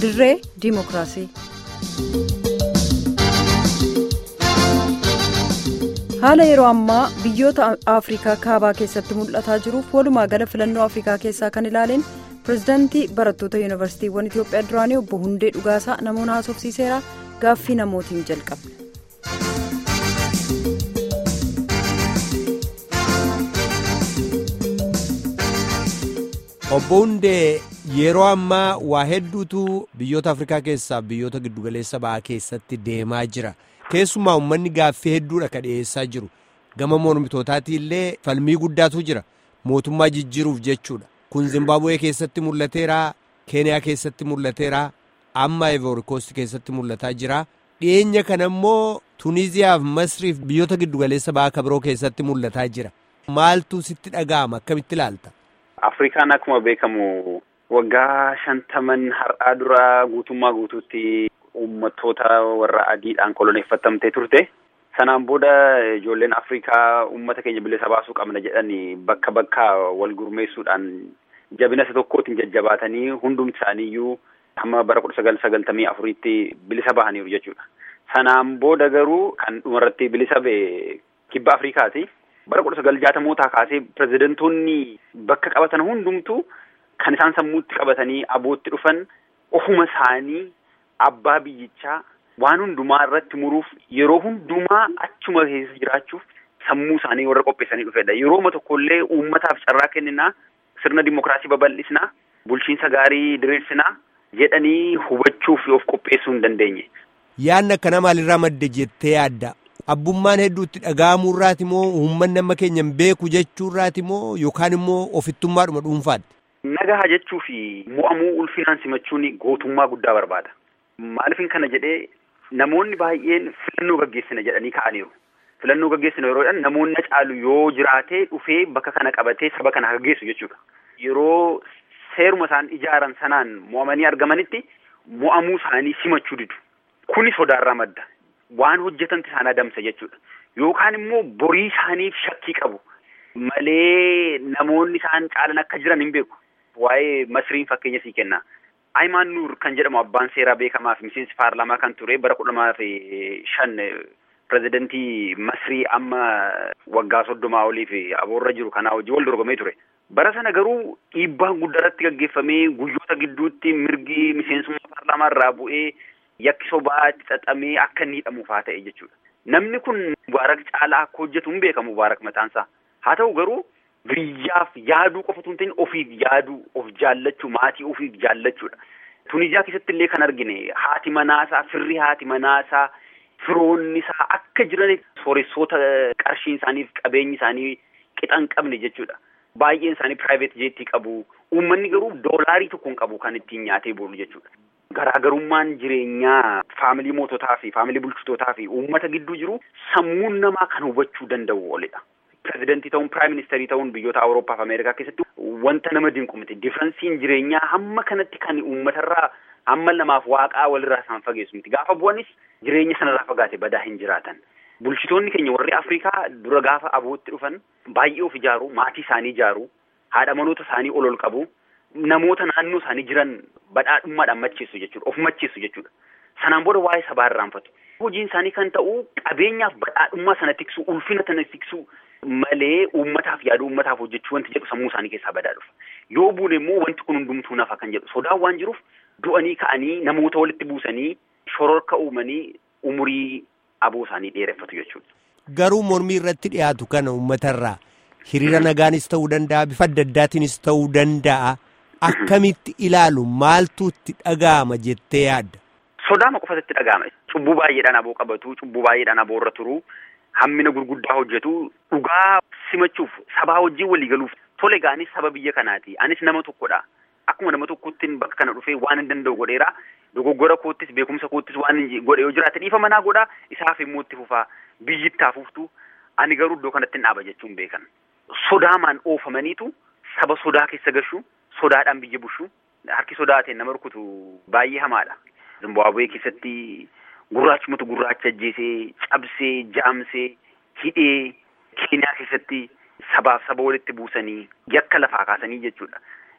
dirree diimokiraasii. haala yeroo ammaa biyyoota afrikaa kaabaa keessatti mul'ataa jiruuf walumaa gala filannoo afrikaa keessaa kan ilaaleen pirezidaantii barattoota yuunivarsiitiiwwan itiyoophiyaa duraanii obbo hundee dhugaasaa namoota haasofsiiseera gaaffii namootiin jalqabne. obbo hundee yeroo ammaa waa hedduutu biyyoota afrikaa keessaa biyyoota giddugaleessa ba'aa keessatti deemaa jira. keessumaa uummanni gaaffii hedduudha ka dhiyeessaa jiru gama mormitootaati illee falmii guddaatu jira mootummaa jijjiiruuf jechuudha kun zimbaabuwee keessatti mul'ateera keeniyaa keessatti mul'ateera amma ivoorikoosti keessatti mul'ataa jira dhiyeenya kana immoo tuniiziyaaf masriif biyyoota giddugaleessa ba'aa kabiroo keessatti mul'ataa jira maaltu sitti dhaga'ama akkamitti ilaalta. afrikaan akkuma beekamu waggaa shantaman har'aa dura guutummaa guutuutti. Uummattoota warra adiidhaan koloneeffatamtee turte. Sanaan booda ijoolleen Afrikaa uummata keenya bilisa baasuu qabna jedhanii bakka bakka wal gurmeessuudhaan jabina isa tokkootiin jajjabaatanii hundumti isaaniiyyuu hamma bara kudha sagal sagaltamii afuriitti bilisa bahaniiru jechuudha. Sanaan booda garuu kan dhumarratti bilisa ba'e kibba Afrikaati. Bara kudha sagal jaatamootaa kaasee pirezidantoonni bakka qabatan hundumtu kan isaan sammuutti qabatanii abootti dhufan ofuma isaanii. Abbaa biyyichaa waan hundumaa irratti muruuf yeroo hundumaa achuma keessa jiraachuuf sammuu isaanii warra qopheessanii dhufedha. Yerooma tokkollee uummataaf carraa kenninaa sirna dimokiraasii babal'isinaa bulchiinsa gaarii diriirsinaa jedhanii hubachuuf of qopheessuu hin dandeenye. Yaadni akkana maalirraa madde jettee yaadda? Abbummaan hedduutti dhaga'amuurraati moo uummanni amma keenya hin beeku jechuurraati moo yookaan immoo ofittummaadhuma dhuunfaadha? Nagaha jechuu fi mo'amuu ulfinaan simachuun gootummaa guddaa barbaada. Maaliifin kana jedhee namoonni baay'een filannoo gaggeessina jedhanii ka'aniiru. Filannoo gaggeessina yeroo jedhan namoonni caalu yoo jiraatee dhufee bakka kana qabatee saba kana gaggeessu jechuudha. Yeroo seeruma isaan ijaaran sanaan mo'amanii argamanitti mo'amuu isaanii simachuu didu. Kuni sodaarraa madda. Waan hojjetanti isaan adamsa jechuudha. Yookaan immoo borii isaaniif shakkii qabu. Malee namoonni isaan caalan akka jiran hin beeku. Waa'ee masriin fakkeenya sii kenna. Ayimaan Nuur kan jedhamu abbaan seeraa beekamaa fi miseensi paarlaamaa kan ture bara kudha lamaa fi shan pirezidantii Masrii amma waggaa soddomaa olii fi aboorra jiru kanaa hojii wal dorgomee ture. Bara sana garuu dhiibbaan guddaarratti gaggeeffamee guyyoota gidduutti mirgi miseensummaa paarlaamaa irraa bu'ee yakki sobaa xaxamee akka inni hidhamuufaa ta'e jechuudha. Namni kun Mubaarak caalaa akka hojjetu hin beekamu Mubaarak mataansaa. Haa ta'u garuu. Biyyaaf yaaduu qofa osoo hin ta'in ofiif yaaduu of jaallachuu maatii ofiif jaallachuudha. Tuniziyaa keessatti illee kan argine haati manaasaa firri haati manaasaa firoonni isaa akka jiran sooressoota qarshiin isaaniif qabeenyi isaanii qixa hin qabne jechuudha. Baay'een isaanii piraayiveet jeettii qabu. Uummanni garuu doolaarii tokko hin qabu kan ittiin nyaatee boolu jechuudha. Garaagarummaan jireenyaa faamilii moototaa fi faamilii bulchitootaa fi uummata gidduu jiru sammuun namaa kan hubachuu danda'u oolidha. Pireezidantii ta'uun piraayim ministeerii ta'uun biyyoota Awurooppaa fi Ameerikaa keessatti wanta nama dinqu miti. Difiransiin jireenyaa hamma kanatti kan uummatarraa hamma namaaf waaqaa walirraa isaan fageessu miti. Gaafa bu'anis jireenya sanarraa fagaate badaa hin jiraatan. Bulchitoonni keenya warri Afrikaa dura gaafa abootti dhufan baay'ee of ijaaru, maatii isaanii ijaaru, haadha manoota isaanii ol ol qabu, namoota naannoo isaanii jiran badhaadhummaadhaan macheessu jechuudha. Of macheessu jechuudha. Sanaan booda waa'ee sabaa irraanfatu. Hojiin isaanii kan ta'u qabeenyaaf badhaadhummaa sana tiksu, ulfina sana tiksu. Malee uummataaf yaadu uummataaf hojjechuu wanti jedhu sammuu isaanii keessaa badaa dhufa. Yoo buune immoo wanti kun hundumtuu nafa kan jedhu sodaan waan jiruuf du'anii ka'anii namoota walitti buusanii shororka uumanii umurii aboo isaanii dheereffatu jechuudha. Garuu mormii irratti dhiyaatu kana uummatarraa hiriira nagaanis ta'uu danda'a bifa adda addaatiinis ta'uu danda'a akkamitti ilaalu maaltu itti dhaga'ama jettee yaadda? Sodaama qofatu itti dhaga'ama. Cubbuu baay'eedhaan aboo qabatu cubbuu baay'eedhaan aboo irra turu. Hammina gurguddaa hojjetu dhugaa simachuuf sabaa wajjin walii galuuf tole gaanis saba biyya kanaati anis nama tokkodha akkuma nama tokkottiin bakka kana dhufee waan hin danda'u godheera dogoggora koottis beekumsa koottis waan godhe yoo jiraate dhiifa manaa godhaa isaaf immoo itti fufaa biyyi itti hafuuftu ani garuu iddoo kanatti hin dhaaba jechuun beekan sodaamaan oofamaniitu saba sodaa keessa gashu sodaadhaan biyya bushu harki sodaateen nama rukutu baay'ee hamaadha. Zimbaabuwee keessatti. Gurraachumatu gurraacha ajjeesee cabsee jaamsee hidhee Keeniyaa keessatti sabaaf saba walitti buusanii yakka lafaa kaasanii jechuudha.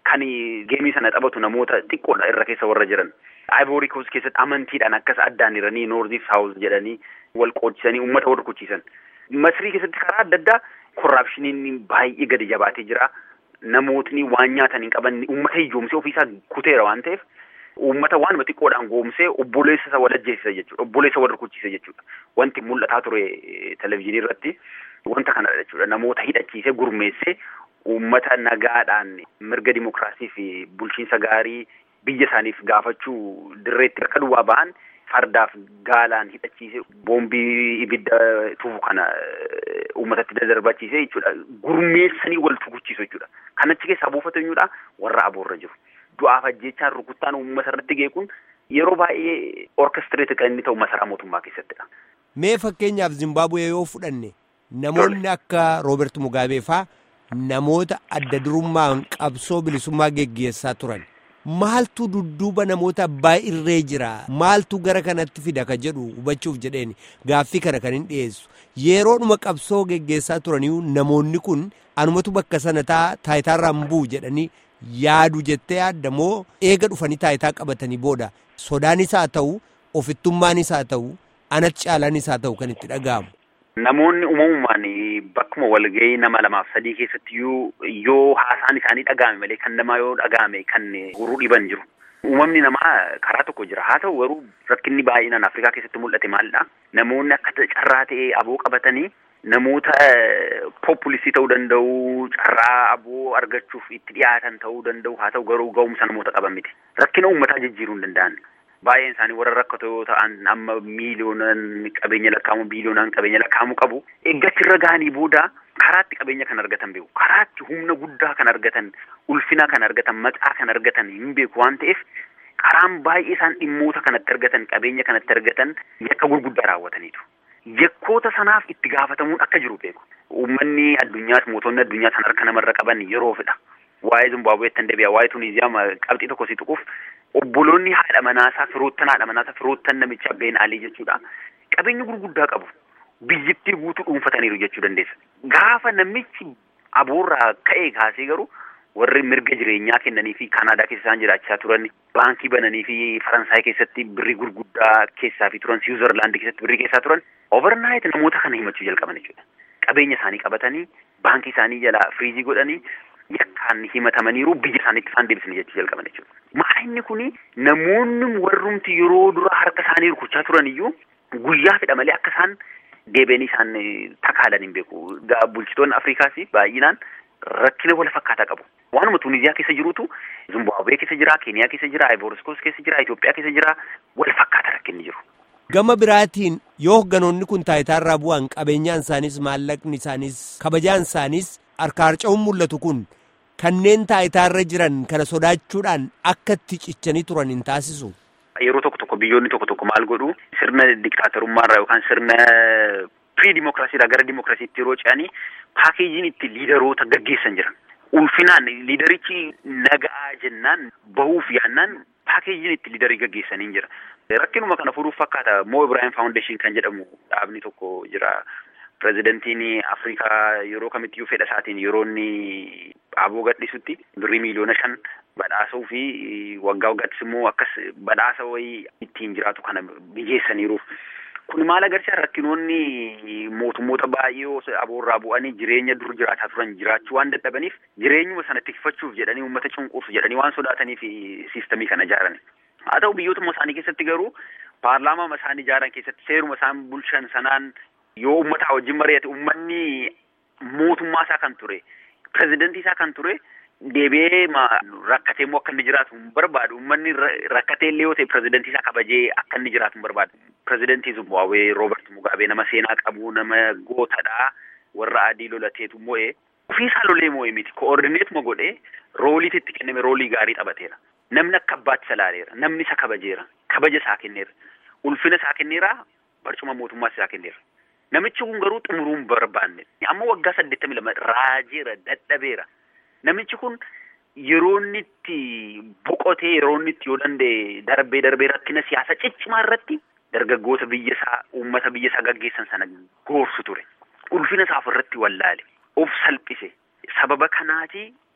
kan geemii sana taphatu namoota xiqqoodha irra keessa warra jiran. Ivory Coast keessatti amantiidhaan akkas addaan hiranii Noorzi Saawuz jedhanii wal qoodchisanii uummata wal rukuchiisan. Masrii keessatti karaa adda addaa korraapshiniin baay'ee gadi jabaatee jira. Namootni waan nyaatan hin qaban uummata hiyyoomsee ofiisaa kuteera waan ta'eef uummata waanuma xiqqoodhaan goomsee obboleessa isa wal ajjeesisa jechuudha. Obboleessa wal rukuchiisa jechuudha. Wanti mul'ataa ture televizyiinii irratti wanta kanadha jechuudha. Namoota hidhachiisee gurmeessee uummata nagaadhaan mirga dimokiraasii fi bulchiinsa gaarii biyya isaaniif gaafachuu dirreetti akka duwwaa ba'an fardaaf gaalaan hidhachiisee boombii ibidda tufu kana uummatatti dadarbachiisee jechuudha. Gurmeessanii wal tukuchiisu jechuudha. Kan achi keessaa buufatu eenyudha warra aboorra jiru. Du'aaf ajjeechaan rukuttaan uummata irratti geekuun yeroo baay'ee orkestireeti kan inni ta'u masaraa mootummaa keessattidha. Mee fakkeenyaaf Zimbaabuwee yoo fudhanne namoonni akka Roobert Mugaabee faa namoota adda durummaan qabsoo bilisummaa geggeessaa turan. Maaltu dudduuba namoota abbaa irree jira maaltu gara kanatti fida ka jedhu hubachuuf jedheen gaaffii kana kan hin dhiyeessu yeroodhuma qabsoo geggeessaa turaniyyuu namoonni kun anumatu bakka sana taa taayitaarraa hin bu'u jedhanii yaadu jettee yaadda moo eega dhufanii taayitaa qabatanii booda sodaanis haa ta'u ofittummaanis haa ta'u anatti caalaanis haa ta'u kan itti dhaga'amu. Namoonni uumamumaan bakkuma walgahii nama lamaaf sadii keessatti yoo haasaan isaanii dhaga'ame malee kan namaa yoo dhaga'ame kan guruu dhiban jiru. Uumamni namaa karaa tokko jira. Haa ta'u garuu rakkinni baay'inaan Afrikaa keessatti mul'ate maalidha? Namoonni akka carraa ta'ee aboo qabatanii namoota populistii ta'uu danda'u, carraa aboo argachuuf itti dhiyaatan ta'uu danda'u. Haa ta'u garuu ga'umsa namoota qaban miti. Rakkina uummataa jijjiiruu hin danda'an. Baay'een isaanii warra rakkatoo yoo ta'an amma miiliyoonaan qabeenya lakkaamu biiliyoonaan qabeenya lakkaamu qabu. Eeggachi irra ga'anii booda karaatti qabeenya kan argatan beeku. Karaatti humna guddaa kan argatan, ulfina kan argatan, maqaa kan argatan hin beeku waan ta'eef karaan baay'ee isaan dhimmoota kanatti argatan, qabeenya kanatti argatan yakka gurguddaa raawwataniitu. Yakkoota sanaaf itti gaafatamuun akka jiru beeku. Uummanni addunyaas mootonni addunyaa san harka namarra qaban yeroo fedha. Waa'ee Zimbaabuweetti hin deebi'a. Waa'ee Tuniiziyaa qabxii tokko si tuquuf obboloonni haadha manaasaa firoottan haadha manaasaa firoottan namicha Ben Alii jechuudha. Qabeenya gurguddaa qabu. Biyyittii guutuu dhuunfataniiru jechuu dandeessa. Gaafa namichi aboorraa ka'ee kaasee garuu warri mirga jireenyaa kennanii fi Kanaadaa keessa isaan jiraachaa turan baankii bananii fi Faransaay keessatti birrii gurguddaa keessaa fi turan Siwiizerlaandii keessatti birrii keessaa turan overnight namoota kana himachuu jalqaban jechuudha. Qabeenya isaanii qabatanii baankii isaanii jalaa firiizii godhanii yakkaan himatamaniiru biyya isaaniitti isaan deebisanii jechuu jalqaban jechuudha. Maalinni kuni namoonni warrumti yeroo dura harka isaanii rukuchaa turan iyyuu guyyaa fedha malee akka isaan deebi'anii isaan takaalan hin beeku. Bulchitoonni Afrikaas baay'inaan rakkina wal fakkaataa qabu. Waanuma Tuniziyaa keessa jirutu Zimbaabuwee keessa jira, Keeniyaa keessa jira, Ivory Coast keessa jira, Itoophiyaa keessa jira wal fakkaata rakkinni jiru. Gama biraatiin yoo hogganoonni kun taayitaarraa bu'an qabeenyaan isaaniis maallaqni isaaniis kabajaan isaaniis harka harca'uun mul'atu kun kanneen taayitaarra jiran kana sodaachuudhaan akka itti cichanii turan hin taasisu. Yeroo tokko tokko biyyoonni tokko tokko maal godhu sirna diktaatorummaarraa yookaan sirna pirii dimokiraasiidhaa gara dimokiraasiitti yeroo ce'anii paakeejiin itti liidaroota gaggeessan jiran. Ulfinaan liidarichi naga'aa jennaan bahuuf yaannaan paakeejiin itti liidarii gaggeessanii jira. Rakkinuma kana furuuf fakkaata Moo Ibrahim Foundation kan jedhamu dhaabni tokko jira. Pireezidantiin Afrikaa yeroo kamittiyyuu fedha isaatiin yeroo inni aboo gadhiisutti birrii miiliyoona shan badhaasuu fi waggaa waggaattis immoo akkas badhaasa wayii ittiin jiraatu kana mijeessaniiruuf. Kun maal agarsiisa rakkinoonni mootummoota baay'ee aboorraa bu'anii jireenya dur jiraataa turan jiraachuu waan dadhabaniif jireenyuma sana tikfachuuf jedhanii uummata cunqursu jedhanii waan sodaataniif siistamii kana ijaaran. Haa ta'u biyyootuma isaanii keessatti garuu paarlaamaa isaan ijaaran keessatti seeruma isaan bulchan sanaan yoo uummataa wajjin mari'ate uummanni mootummaa isaa kan ture pirezidantii isaa kan ture deebi'ee rakkatee immoo akka inni jiraatu hin barbaadu uummanni rakkatee illee yoo ta'e pirezidantii isaa kabajee akka inni jiraatu hin barbaadu. Pirezidantii Zimbaabuwee Roobert Mugaabee nama seenaa qabu nama gootadhaa warra adii lolateetu moo'ee ofiisaa lolee moo'ee miti koordineetuma godhee rooliitti itti kenname roolii gaarii taphateera. Namni akka abbaatti isa laaleera. Namni isa kabajeera. Kabaja isaa kenneera. Ulfina isaa kenneera. Barcuma mootummaas isaa kenneera. Namichi kun garuu xumuruu hin barbaanne. Amma waggaa saddeettamii lama raajeera dadhabeera. Namichi kun yeroo inni itti boqotee yeroo inni itti yoo danda'e darbee darbee rakkina siyaasa ciccimaa irratti dargaggoota biyya isaa uummata biyya isaa gaggeessan sana goorsu ture. Ulfina isaa ofirratti wallaale. Of salphise. Sababa kanaati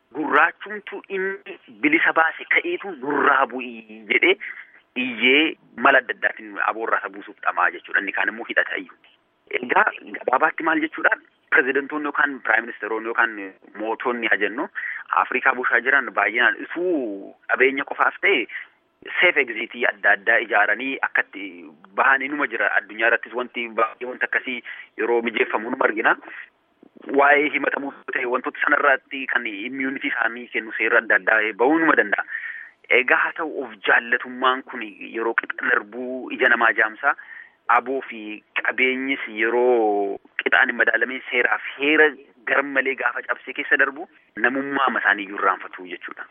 gurraachumtu inni bilisa baase ka'eetu nurraa bu'ii jedhee iyyee mala adda addaatiin aboorraa isa buusuuf dhamaa jechuudha inni kaan immoo hidhata iyyuu. Egaa gabaabaatti maal jechuudha pirezidantoonni yookaan piraayim ministeeronni yookaan mootonni haa jennu Afrikaa bulchaa jiran baay'inaan isuu qabeenya qofaaf ta'e seef egziitii adda addaa ijaaranii akkatti bahan inuma jira addunyaa irrattis wanti baay'ee wanti akkasii yeroo mijeeffamu numa argina. Waa'ee himatamuuf ta'e wantoota sanarratti kan immuunitii isaanii kennu seera adda addaa bahuu numa danda'a. Egaa haa ta'u of jaallatummaan kun yeroo qixa darbuu ija namaa jaamsaa aboo fi qabeenyis yeroo qixaan hin madaalameen seeraaf heera garmalee gaafa cabsee keessa darbu namummaa isaanii iyyuu irraanfatu jechuudha.